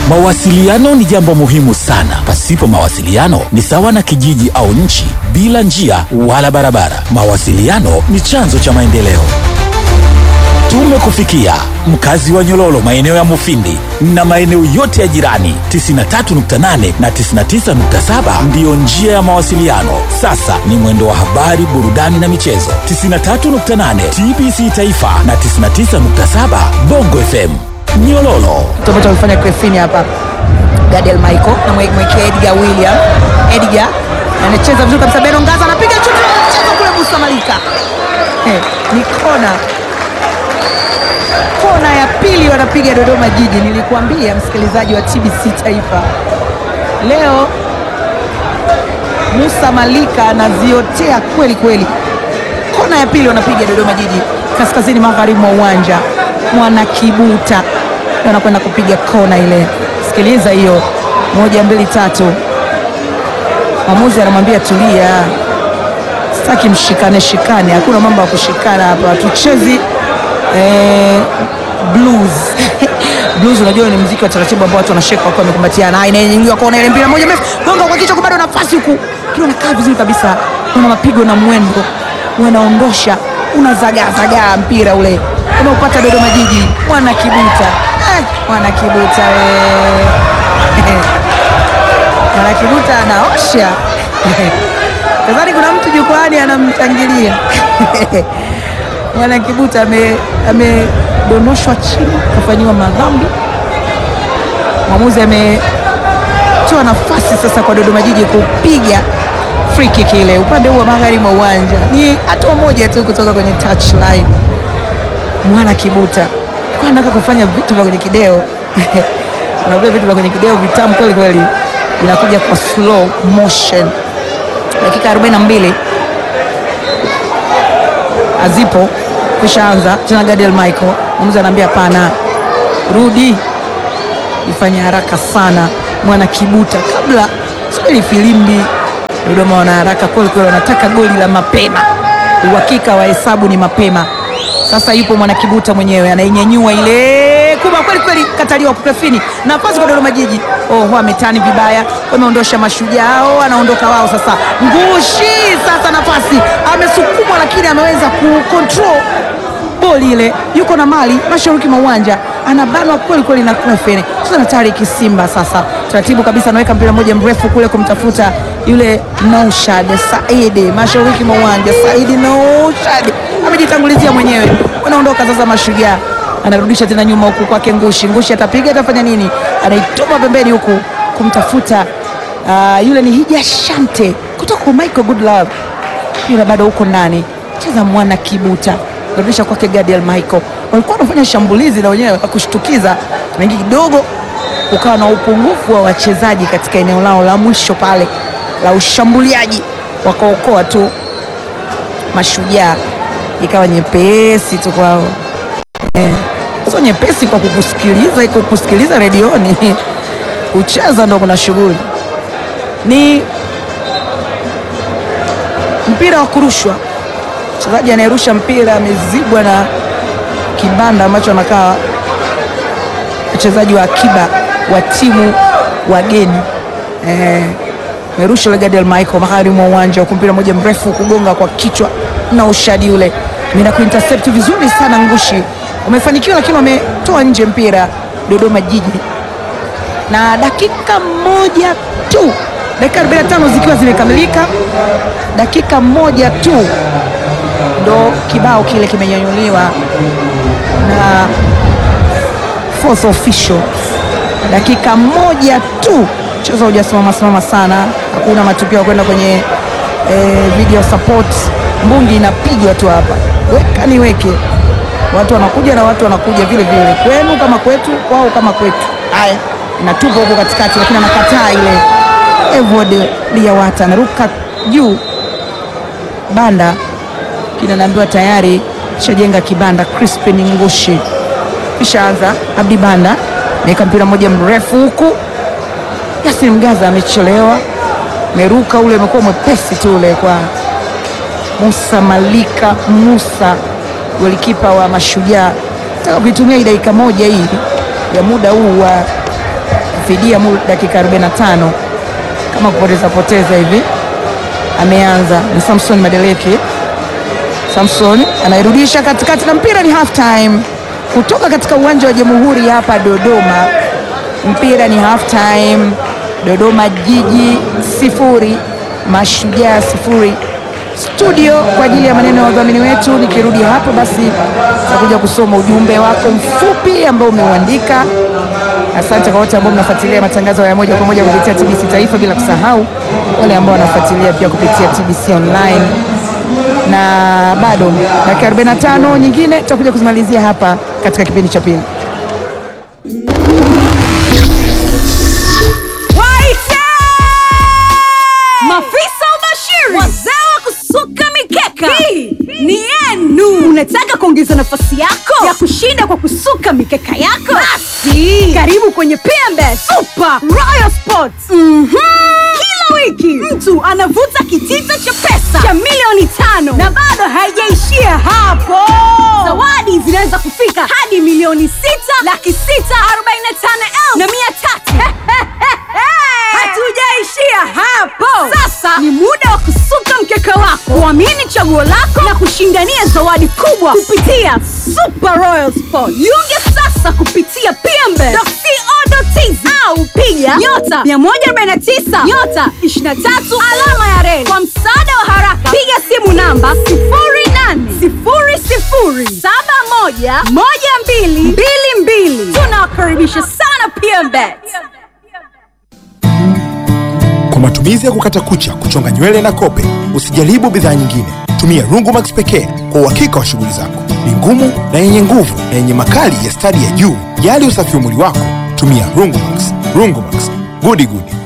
Mawasiliano ni jambo muhimu sana. Pasipo mawasiliano ni sawa na kijiji au nchi bila njia wala barabara. Mawasiliano ni chanzo cha maendeleo. Tumekufikia mkazi wa Nyololo, maeneo ya Mufindi na maeneo yote ya jirani. 93.8 na 99.7 ndiyo njia ya mawasiliano. Sasa ni mwendo wa habari, burudani na michezo. 93.8 TBC Taifa na 99.7 Bongo FM Nyololo. ambacho amefanya Crefini hapa Gadiel Michael na mwe- mwekea Edgar William. Edgar anacheza vizuri kabisa, Beno Ngaza anapiga chuti cheza kule Musa Malika. Eh, ni kona kona ya pili wanapiga Dodoma Jiji. Nilikuambia msikilizaji wa TBC Taifa, leo Musa Malika anaziotea kweli kweli. Kona ya pili wanapiga Dodoma Jiji, kaskazini magharibi mwa uwanja mwana Kibuta Ndio wanakwenda kupiga kona ile. Sikiliza hiyo, moja mbili tatu. Mwamuzi anamwambia tulia, sitaki mshikane shikane, hakuna mambo ya kushikana hapa, tuchezi eh, blues blues. Unajua ni mziki wa taratibu ambao watu wanasheka wakiwa wamekumbatiana. Haya, inaingiwa kona ile, mpira moja mrefu, gonga kwa kichwa, bado nafasi huku, kiwa nakaa vizuri kabisa, una mapigo na mwendo, unaondosha, unazagaazagaa mpira ule unaupata Dodoma Jiji, mwana Kibuta eh, mwana Kibuta we mwana Kibuta anaosha nadhani kuna mtu jukwani anamshangilia mwana Kibuta ame- amedondoshwa chini kafanyiwa madhambi. Mwamuzi ametoa nafasi sasa kwa Dodoma Jiji kupiga free kick ile upande huu wa magharibi mwa uwanja. Ni hatua moja tu kutoka kwenye touchline. Mwana Kibuta kwa nataka kufanya vitu vya kwenye kideo unavia vitu vya kwenye kideo vitamu kweli kweli, inakuja kwa slow motion. Dakika 42 azipo kushaanza tena. Gadiel Michael mwamuzi anaambia hapana, rudi, ifanye haraka sana. Mwana Kibuta kabla subiri filimbi. Dodoma wana haraka kweli kweli, wanataka goli la mapema. Uhakika wa hesabu ni mapema. Sasa yupo Mwana Kibuta mwenyewe anainyanyua ile kubwa kweli kweli, kataliwa Crefini, nafasi kwa Dodoma Jiji. Oh, wametani vibaya, wameondosha mashujaa, oh, anaondoka wao sasa. Ngushi sasa, nafasi amesukumwa, lakini ameweza kucontrol boli ile, yuko na mali mashariki mwa uwanja, anabanwa kweli kweli na Crefini. Sasa na Tariki Simba sasa taratibu kabisa, anaweka mpira mmoja mrefu kule kumtafuta yule Naushad Saidi mashariki mwa uwanja. Saidi Naushad amejitangulizia mwenyewe, wanaondoka sasa mashujaa anarudisha tena nyuma huku kwake Ngushi. Ngushi atapiga atafanya nini? Anaituma pembeni huku kumtafuta ah, yule ni Hija Shante kutoka kwa Michael Goodlove, yule bado huko ndani cheza mwana Kibuta, narudisha kwake Gadiel Michael. Walikuwa wanafanya shambulizi na wenyewe la kushtukiza, wengi kidogo ukawa na upungufu wa wachezaji katika eneo lao la mwisho pale la ushambuliaji, wakaokoa tu mashujaa, ikawa nyepesi tu kwao sio nyepesi kwa kukusikiliza, iko kusikiliza redioni kucheza ndo kuna shughuli. Ni mpira wa kurushwa, mchezaji anayerusha mpira amezibwa na kibanda ambacho anakaa mchezaji wa akiba wa timu wageni eh, merusha ule Gadiel Michael magharibi mwa uwanja huku, mpira moja mrefu kugonga kwa kichwa na ushadi ule mina kuintercept vizuri sana Ngushi wamefanikiwa, lakini wametoa nje mpira Dodoma Jiji, na dakika moja tu, dakika 45 zikiwa zimekamilika, dakika moja tu ndo kibao kile kimenyanyuliwa na fourth official. Dakika moja tu, mchezo haujasimama simama sana, hakuna matukio ya kwenda kwenye eh, video support. Mbungi inapigwa tu hapa, weka niweke watu wanakuja na watu wanakuja vile vile, kwenu kama kwetu, kwao kama kwetu. Haya, inatupa huko katikati, lakini anakataa ile. Evod Liawata anaruka juu banda, kina naambiwa tayari shajenga kibanda. Crispin Ngushi kishaanza. Abdi Banda naweka mpira mmoja mrefu huku, Yasin Mgaza amechelewa, meruka ule umekuwa mwepesi tu ule kwa Musa Malika Musa golikipa wa Mashujaa taka kuitumia hii dakika moja hii ya muda huu wa fidia mu dakika 45 kama kupoteza poteza hivi. Ameanza ni Samson Madeleke. Samson anairudisha katikati na mpira ni half time kutoka katika uwanja wa Jamhuri hapa Dodoma. Mpira ni half time, Dodoma Jiji sifuri Mashujaa sifuri. Studio kwa ajili ya maneno ya wadhamini wetu. Nikirudi hapo, basi takuja kusoma ujumbe wako mfupi ambao umeuandika. Asante kwa wote ambao mnafuatilia matangazo ya moja kwa moja kupitia TBC Taifa, bila kusahau wale ambao wanafuatilia pia kupitia TBC Online na bado dakika 45 nyingine tutakuja kuzimalizia hapa katika kipindi cha pili. Waite! Mafisa ubashiri, wazee wa kusuka mikeka, hii ni yenu. Unataka kuongeza nafasi yako ya kushinda kwa kusuka mikeka yako? Basi karibu kwenye PMB Super Royal Sports. Mhm. Kila wiki mtu anavuta kitita cha pesa cha milioni tano na bado haijaishia hapo. Zawadi zinaweza kufika hadi milioni sita laki sita arobaini na tano elfu na mia tatu. Hatujaishia hapo. Sasa ni muda wa kusuka mkeka wako, kuamini chaguo lako na kushindania zawadi kubwa kupitia Super Royal Sport. Jiunge sasa kupitia pmbe.co.tz au piga nyota 149 nyota 23 alama ya reli. Kwa msaada wa haraka, piga simu namba 0800711222. Tunawakaribisha sana PMBet. Kwa matumizi ya kukata kucha, kuchonga nywele na kope, usijaribu bidhaa nyingine. Tumia Rungumax pekee kwa uhakika wa shughuli zako. Ni ngumu na yenye nguvu na yenye makali ya stadi ya juu. Jali usafi wa mwili wako, tumia Rungumax. Rungumax, gudi gudi.